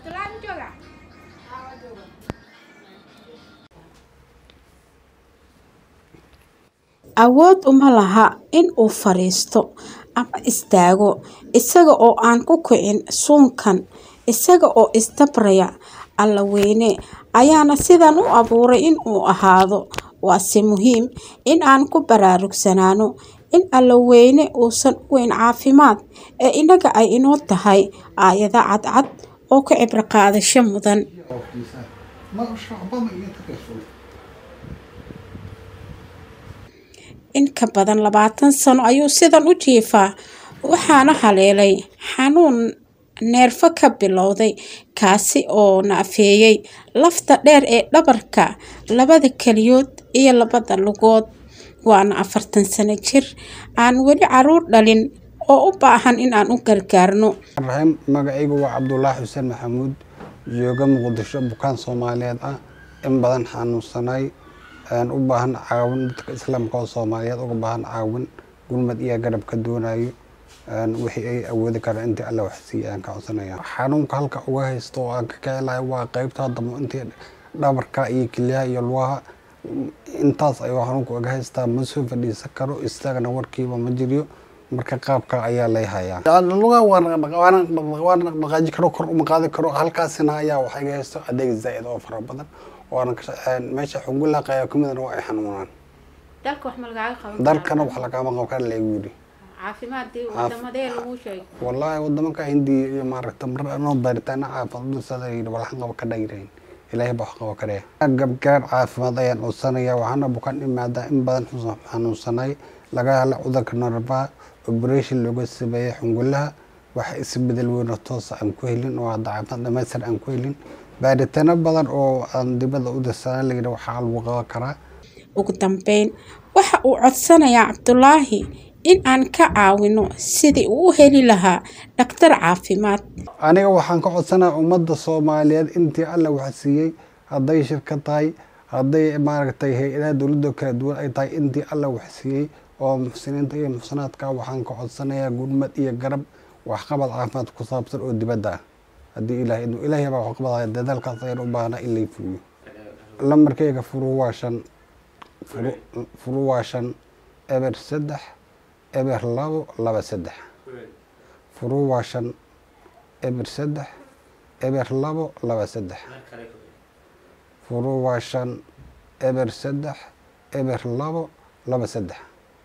awood uma laha in uu fadhiisto ama istaago isaga oo aan ku kicin suunkan isaga oo isdabraya alla weyne ayaana sidan u abuuray in uu ahaado waase muhiim in aan ku baraarugsanaano in alla weyne uusan u weyn caafimaad ee inaga ay inoo tahay aayado cadcad oo ka cibro qaadasho mudan in ka badan labaatan sano ayuu sidan u jiifaa waxaana haleelay xanuun neerfo ka bilowday kaasi oo naafeeyey lafta dheer ee dhabarka labada keliyood iyo labada lugood waana afartan sano jir aan weli caruur dhalin oo u baahan in aan u gargaarno raxiim magacaygu waa cabdulaahi xuseen maxamuud jooga muqdisho bukaan soomaaliyeed ah in badan xanuunsanay u baahan caawin dadka islaamka oo soomaaliyeed uga baahan caawin gurmad iyo garab ka doonayo wixii ay awoodi karaan intii alla waxsiiya aan ka codsanaya xanuunka halka uga haysto oo aan ka kicilahay waa qeybta damo intii dhabarka iyo kilyaha iyo lugaha intaas ayuu xanuunka uga haystaa ma soo fadhiisan karo istaagna warkiiba ma jiriyo marka qaabka ayaa lay hayaa lugaha waana dhaqaaji karo kor uma qaadi karo halkaasina ayaa waxa iga haysto adeeg zaa'id oo fara badan waana meesha xungulaqaya kumidana waa ay xanuunaan dalka wax ma lagaaga qaban dalkana wax lagama qaban kara laygu yidhi caafimaadii wadamadee lagu sheegay wallaahi wadamanka hindiya iyo maaragta mar anoo baaritaana caafimaad dulsada yidhi walaxan qaba ka dhagirayn ilaahay baa wax qaba karee gabgaar caafimaad ayaan codsanaya waxaana bukaan imaadaa in badan xanuunsanay laga hela cudurka narbaha operation looga sameeyey xungulaha wax isbedel weyno toosa aan ku helin oo hadda caafimaad dhamaystir aan ku helin baaritaano badan oo aan dibadda u dirsanaa layidhi waxaa lagu qaban karaa ugu dambeyn waxa uu codsanayaa cabdulaahi in aan ka caawino sidii uu u heli lahaa dhaktar caafimaad aniga waxaan ka codsanaya ummadda soomaaliyeed intii alla wax siiyey hadday shirka tahay hadday maaragtay hay-adaha dowladda kala duwan ay tahay intii alla wax siiyey oo muxsiniinta iyo muxsanaadka waxaan ka codsanayaa gurmad iyo garab waxqabad caafimaad ku saabsan oo dibadda ah haddii ilahay idmo ilaahay baa waxqabadaya dadaalkaas ayaan u baahnaa in lay fuliyo lamarkayga furu waa shan furu waa shan eber saddex eber labo laba saddex furu waa shan eber saddex eber labo laba saddex furu waa shan eber saddex eber labo laba saddex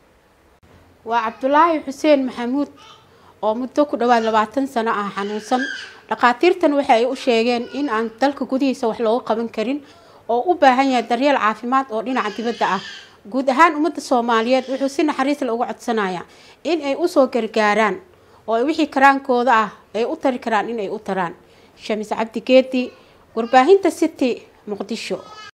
waa cabdulaahi xuseen maxamuud oo muddo ku dhowaad labaatan sano ah xanuunsan dhakhaatiirtan waxa ay u sheegeen in aan dalka gudihiisa wax looga qaban karin oo u baahan yahay daryeel caafimaad oo dhinaca dibadda ah guud ahaan ummadda soomaaliyeed wuxuu si naxariis la uga codsanayaa in ay usoo gargaaraan oo wixii karaankooda ah ay u tari karaan in ay u taraan shamis cabdi geedi warbaahinta city muqdisho